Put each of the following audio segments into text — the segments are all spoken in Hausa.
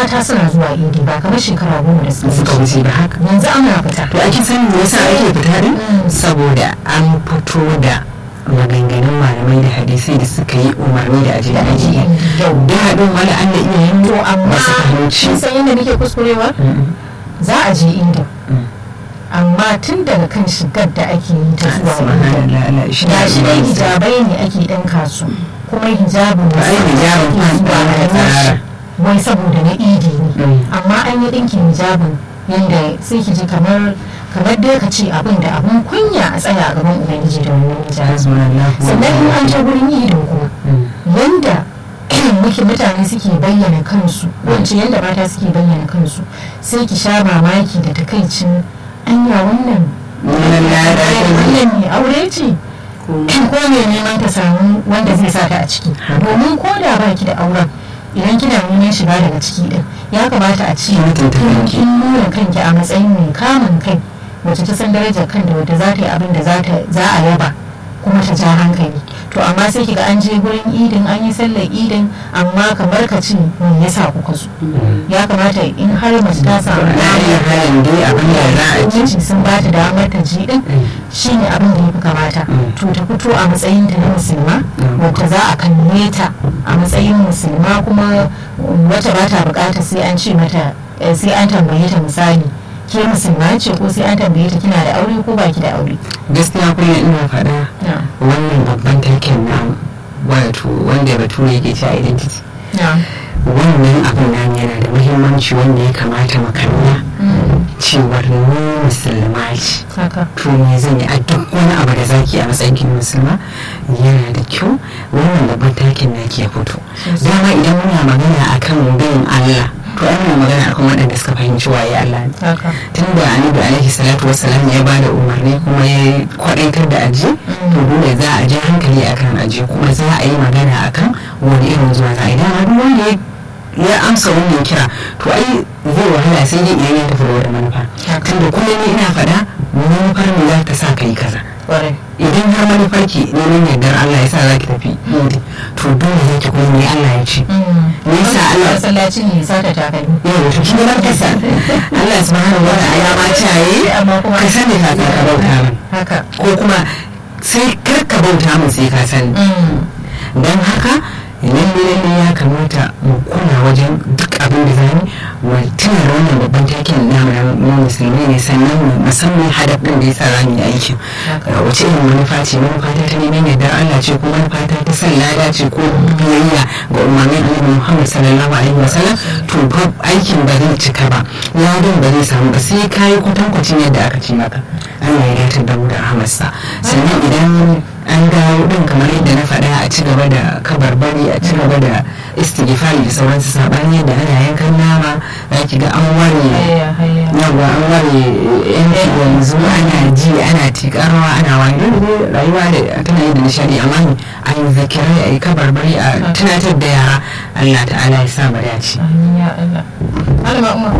mata suna zuwa idi ba kamar shekara goma da suka suka wuce wuce ba haka yanzu ana fita to ake sani me yasa ake fita din Mm. saboda an fito da maganganun malamai da hadisai da suka yi umarni da aje da da ake aji yi yau da haɗin wani an da iyayen to amma ba su fahimci kin san yadda nake kuskurewa Mm, za a je idin mm. amma tun daga kan shigar da ake yi ta zuwa idin subhanallah Allah shi ga shi dai ne hijabai ne ake ɗinka su kuma hijabin Ba ai hijabin ake zuwa kan a tsara. yi shi wai saboda na idi ne Mm. amma an yi ɗinkin hijabin yadda sai ki ji kamar kamar dai ka ce abin da abin kunya a tsaya a gaban ubangiji da wannan hijabin hasbunallah sannan in an je gurin idin kuma yanda muke mutane suke bayyana kansu wance yanda mata suke bayyana kansu sai ki sha mamaki da takaicin anya wannan wannan lada wannan ne aure ce ko me neman ta samu wanda zai sa ta a ciki domin ko da ba ki da auren idan kina neman shiga daga ciki din ya kamata a ce Mutunta kin kanki. kin nuna kanki a matsayin mai kamun kai wacce ta san darajar kan da wadda za ta yi abin da za ta- za a yaba kuma ta ja hankali to amma sai kiga an je gurin idin an yi sallar idin amma kamar ka ce me yasa kuka zo ya kamata in har mace ta samu na iya halin dai abin da za a ci miji sun ba ta damar ta ji din shine abin da ya fi kamata Mm. to ta fito a matsayin ta na musulma Mm. wacce za a kalle ta a matsayin musulma kuma wacce ba ta bukata sai an ce mata eh, sai an tambaye ta misali ke musulma ce ko sai an tambaye ta kina da aure ko baki da aure gaskiya kullum ina faɗa na wannan babban taken na wato wanda bature yake cewa identity na wannan abin nan yana da muhimmanci wanda ya kamata mu kalla Mm. cewar ni musulma ce haka to me zan yi a duk wani abu da zaki a matsayin kin musulma yana da kyau wannan babban takin na ke fito Sosai. dama idan muna magana akan bin Allah to ai muna magana akan waɗanda suka fahimci waye Allah ne haka tun da annabi alaihi salatu wassalam ya bada umarni kuma ya kwadaitar da aji to dole za a ji hankali akan aji kuma za a yi magana akan wani irin zuwa za a idan har wanda ya ya amsa wannan kira to ai zai wahala sai dai idan ya tafi da wata manufa Haka. tunda kullum ni ina faɗa manufar mu za ta sa ka yi kaza kwarai idan har manufar ki neman yardar Allah ya sa za ki tafi yindi to dole za ki kuma me Allah ya ce Me yasa Allah- masallaci ne ya sata takalmi yau to kin ga kasa Allah subhanahu wa ta'ala ma ta yi amma kuma ka sani ka ka bauta min haka ko kuma sai kar ka bauta min sai ka sani Mm. don haka lalle lalle ya kamata mu kula wajen duk abin da zamu mu tuna da wannan babban takin namu na mu musulmi ne sannan mu musamman hadaf din da yasa zamu yi aikin Haka. Uh, wace irin manufa ce manufa ta ta neman yardar Allah ce ko manufa ta ta san lada ce ko biyayya ga umarnin Annabi Muhammad sallallahu alaihi wasallam to fa aikin ba zai cika ba ladan ba zai samu ba sai kai kwatankwacin yadda aka ce maka Allah ya datar da mu da rahmarsa sannan idan an dawo din kamar yadda na faɗa a ci gaba da kabarbari a ci gaba da istighfari da sauransu sabani yadda ana yankan nama za ki ga an ware Hayya, hayya. yawa an ware yanki yanzu ana ji ana tikarwa ana wani dole ne rayuwa da tana yi da nishadi amma ne a yi zakirai a yi kabarbari a tunatar da yara Allah ta'ala ya sa mu dace Amin ya Allah. Malama Umar,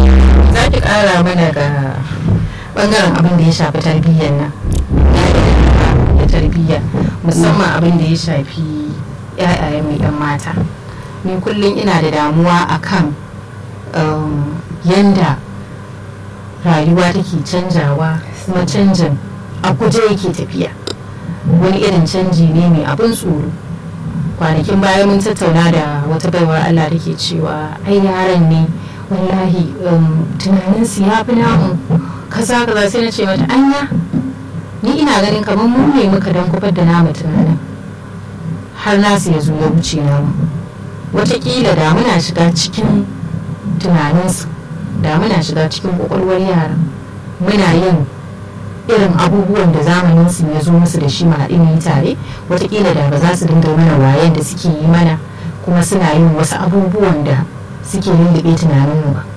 za ki ƙara mana ga ɓangaren abin da ya shafi tarbiyyar nan. Ya tarbiyya, musamman abin da ya shafi ‘ya'yaye mai ‘yan mata. Ni kullum ina da damuwa akan um, yanda rayuwa take canjawa kuma canjin a guje yake tafiya. Wani irin canji ne mai abin tsoro. kwanakin baya mun tattauna da wata baiwar Allah da ke cewa ai yaran ne wallahi um, tunaninsu ya fi namu kaza kaza sai na ce mata anya ni ina ganin kamar mu ne muka dan kufar da namu tunanin har nasu ya zo ya wuce namu watakila da muna shiga cikin tunaninsu da muna shiga cikin kwakwalwar yaran muna yin irin abubuwan da zamanin su ya zo musu da shi haɗu mu yi tare watakila da ba za su dinga mana wayan da suke yi mana kuma suna yin wasu abubuwan da suke lullube tunaninmu ba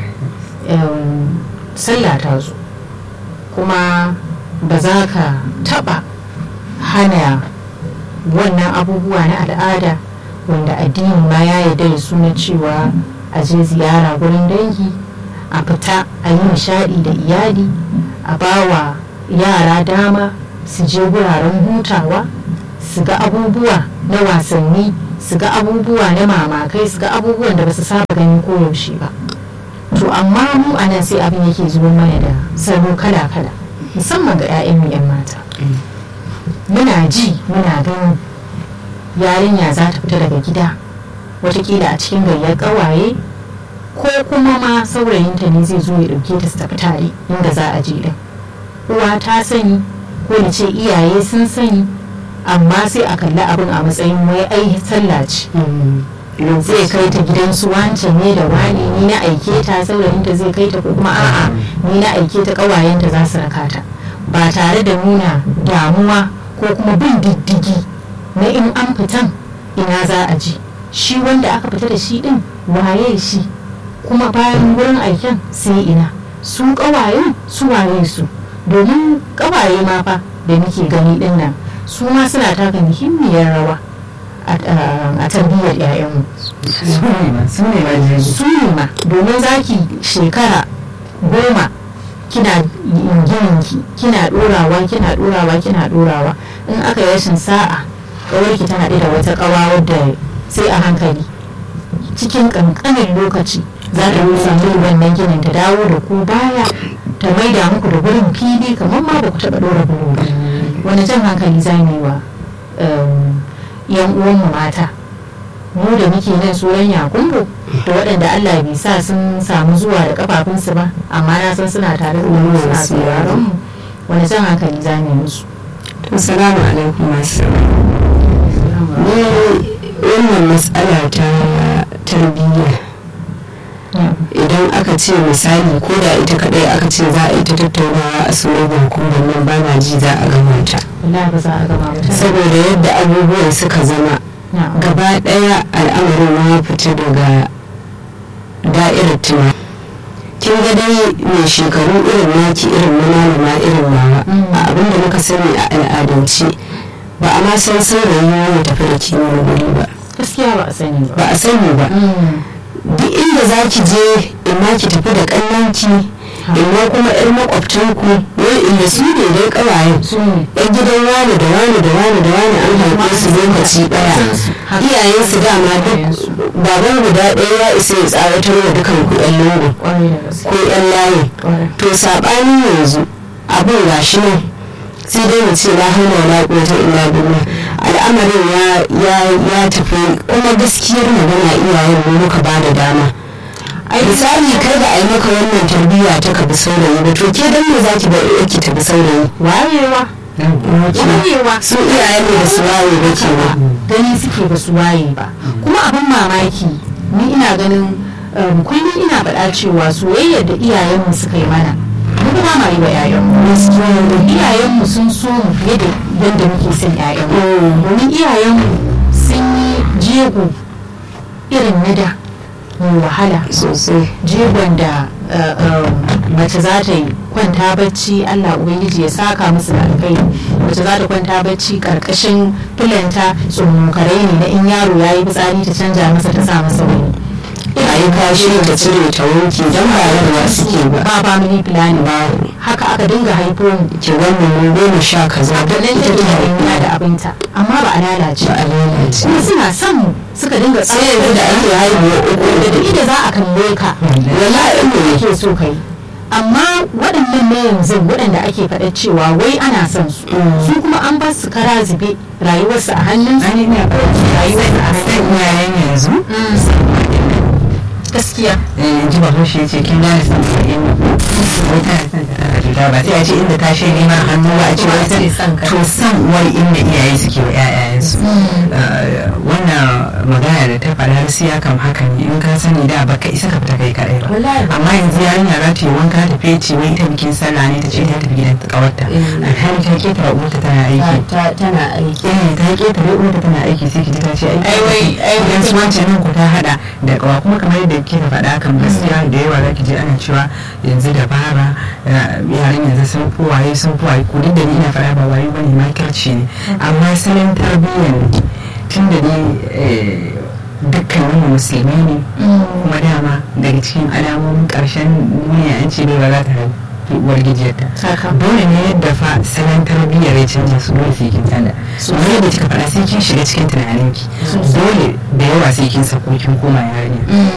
Em, sallah ta zo kuma ba za ka taɓa hana wannan abubuwa na al'ada wanda addini ma ya yarda da su na cewa a je ziyara gurin dangi a fita a yi nishaɗi da iyali a bawa yara dama su je wuraren hutawa su ga abubuwa na wasanni su ga abubuwa na mamakai su ga abubuwan da ba su saba gani koyaushe ba to amma mu a nan sai abin yake zuwa mana da salo kala-kala musamman ga 'ya'yan mu 'yan mata muna ji muna ganin yarinya za ta fita daga gida watakila a cikin gayyar ƙawaye ko kuma ma saurayinta ne zai zo ya ɗauke ta su tafi tare inda za a je din uwa ta sani ko da ce iyaye sun sani amma sai a kalli abin a matsayin wai ai sallah ce zai kai ta gidan su wancan ne da wani ni na aike ta saurayinta zai kai ta ko kuma a'a ni na aike ta ƙawayenta za su raka ta ba tare da nuna damuwa ko kuma bin diddigi na in an fitan ina za a ji shi wanda aka fita da shi din waye shi kuma bayan wurin aiken sai ina su ƙawayen su waye su domin ƙawaye ma fa da muke gani din nan su ma suna taka muhimmiyar rawa a tarbiyyar 'ya'yanmu su ne ma su ne ma domin zaki shekara goma kina gininki kina ɗorawa kina ɗorawa kina ɗorawa in aka yi rashin sa'a ƙawarki tana da wata ƙawa wadda sai a hankali cikin ƙanƙanin lokaci za ta samu wannan ginin ta dawo da ku baya ta maida muku da gurin fili kamar ma ba ku taɓa ɗora bulo ba wani jan hankali za mu yi wa yan uwanmu mata mu da muke nan tsoron yakumbo da waɗanda Allah bai sa sun samu zuwa da kafafunsu ba amma na san suna tare da mu suna sauraron mu wani jan hankali za mu yi musu Assalamu alaikum masu ni wannan matsala ta tarbiyya idan aka ce misali ko da ita kadai aka ce za a yi ta tattaunawa a sunan hukumar nan ba na ji za a gama ta wallahi ba za a gama ba saboda yadda abubuwan suka zama gaba daya al'amarin ya fita daga da'irar tuna kin ga dai mai shekaru irin naki irin na malama irin nawa a abin da muka sani a al'adance ba a ma san saurayi ya tafi da kiwon guri ba gaskiya ba a sani ba ba a sani ba duk inda za ki je in ki tafi da kannanki imma kuma yar makwabtanku wani inda su ne dai kawayen yan gidan wani da wani da wani da wani an haife su lokaci daya iyayen su dama duk baban guda ɗaya ya isa ya tsawatar wa dukan ku yan lungu ko yan layi to saɓanin yanzu abin gashi nan sai dai mu ce la haula wala quwwata illa billah al'amarin ya ya tafi kuma gaskiyar magana iyayen mu muka ba da dama misali kai ba a yi maka wannan tarbiyya ta ka bi saurayi ba to ke dan me zaki bar yake ta bi saurayi wayewa wayewa su iyayen ne da su waye ba ke ba gani suke ba su waye ba kuma abin mamaki ni ina ganin kullum ina faɗa cewa soyayyar da iyayenmu suka yi mana mu ba ma yi wa yayanmu iyayenmu sun so mu fiye da yadda muke son yayanmu domin iyayenmu sun yi jego irin na da mai wahala sosai jegon da mace za ta yi kwanta bacci allah ubangiji ya saka musu da alkai mace za ta kwanta bacci karkashin filanta tsummokarai ne na in yaro ya yi fitsari ta canja masa ta sa masa wani a yi kashi ta cire ta wanki don ba yarwa suke ba ba family planning ba haka aka dinga haifo mu ki wannan mun goma sha kaza da nan take hanya da abinta amma ba a lalace ba a lalace kuma suna son mu suka dinga sai yanzu da ake haihuwa uku da duk inda za a kalle ka wallahi in da yake so kai amma waɗannan na yanzu waɗanda ake faɗa cewa wai ana son su su kuma an ba su kara zube rayuwarsu a hannun su rayuwarsu a hannun yayan yanzu gaskiya ji ba shi ce kin gane san sa'in wai tana son ta tana cuta ba sai a ce inda ta shi neman hannu ba a ce wai san to san wai inda iyaye suke wa ƴaƴayensu wannan magana da ta faɗa siya kam haka ne in ka sani da baka isa ka fita kai kaɗai ba amma yanzu yarinya za ta yi wanka ta fece wai ita bikin sallah ne ta ce ta tafi gidan kawarta alhali ta ketara uwarta tana aiki tana aiki eh ta ketare uwarta tana aiki sai ki ji ta ce Ai, wai- ai, idan su wancan nan ku ta hada da kawa kuma kamar yadda kika faɗa kan gaskiya da yawa za ki je ana cewa yanzu da bara yaran yanzu sun fi waye sun fi waye ku duk da ni ina faɗa ba waye bane makirci ne amma salon tarbiyyar ne tun da ni dukkanin mu musulmi ne kuma dama daga cikin alamomin ƙarshen duniya an ce bai ba za ta haihu fi uwar gijiyarta Haka. dole ne yadda fa salon tarbiyyar ya canja su dole sai kin tanda kamar yadda kika faɗa sai kin shiga cikin tunaninki dole da yawa sai kin sako kin koma yarinya